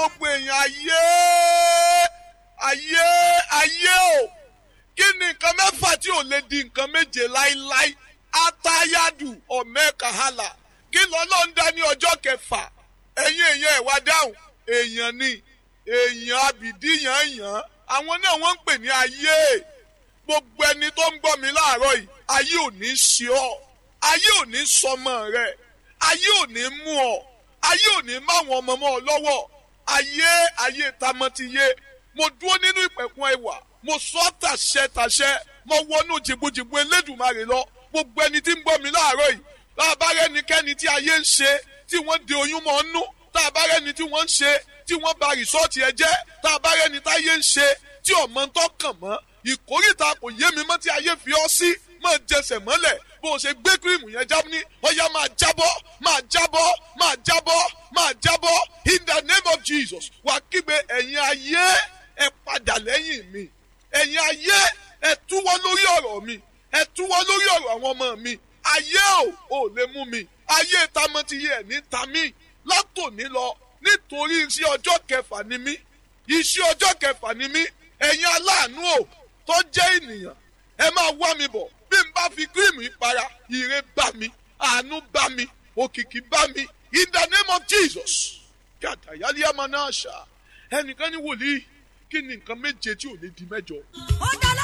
gbogbo èèyàn ayé ayé ayé o kí ni nǹkan mẹ́fà tí ò lè di nǹkan méje láíláí atayadu ọ̀mẹ́kàhálà kí lọ́lọ́ ń dá ní ọjọ́ kẹfà ẹ̀yin èèyàn ẹ̀ wá dáhùn èèyàn ni èèyàn abìdí yàn yàn àwọn náà wọ́n ń pè ní ayé gbogbo ẹni tó ń gbọ́ mi láàárọ̀ yìí ayé ò ní ṣe ọ́ ayé ò ní sọmọ rẹ̀ ayé ò ní mú ọ ayé ò ní máwọn ọmọ mọ́ ọ lọ́wọ́ ayé ayé tamọ́tiyé mo dúró nínú ìpẹ̀kun ẹwà mo sọ tàṣẹ tàṣẹ mo wọnú jìbùjìbù elédùnmarè lọ gbogbo ẹni tí ń gbọ́ mi láàárọ̀ yìí láàbá rẹ́nikẹ́ni tí ayé ń ṣe tí wọ́n de oyún mọ́ nú táàbá rẹ́ni tí wọ́n ń ṣe tí wọ́n ba rìsọ́ọ̀tì ẹ jẹ́ táàbá rẹ́ni táyé ń ṣe tí ọmọ ń tọkàn mọ́ ìkórìtà kò yé mi mọ́ tí ayé fi ọ́ sí máa jẹsẹ̀ mọ́lẹ̀ bó o ṣe gbé kírìmù yẹn já ní ọ̀yá máa jábọ́ máa jábọ́ máa jábọ́ máa jábọ́ in the name of Jesus wà kígbe ẹ̀yin ayé ẹ padà lẹ́yìn mi ẹ̀yin ayé ẹ túwọ́ lórí ọ̀rọ̀ mi ẹ túwọ́ lórí ọ̀rọ̀ àwọn ọmọ mi ayé ò ò lè mú mi ayé tamọ́tiyé ẹ̀ ní tamí látòní lọ nítorí iṣẹ́ ọjọ́ kẹfà ni mí iṣẹ́ ọjọ́ kẹfà ni mí ẹ̀yin aláàánú ò tó jẹ́ ènìyàn ẹ máa wá mi bọ̀ bí n bá fi kírìmù ìpara ire bá mi àánú bá mi òkìkí bá mi in the name of Jesus kàtà yálé àmà náà ṣá ẹnìkan ní wòlíì kí ni nǹkan méje tí ò lè di mẹ́jọ. ó dá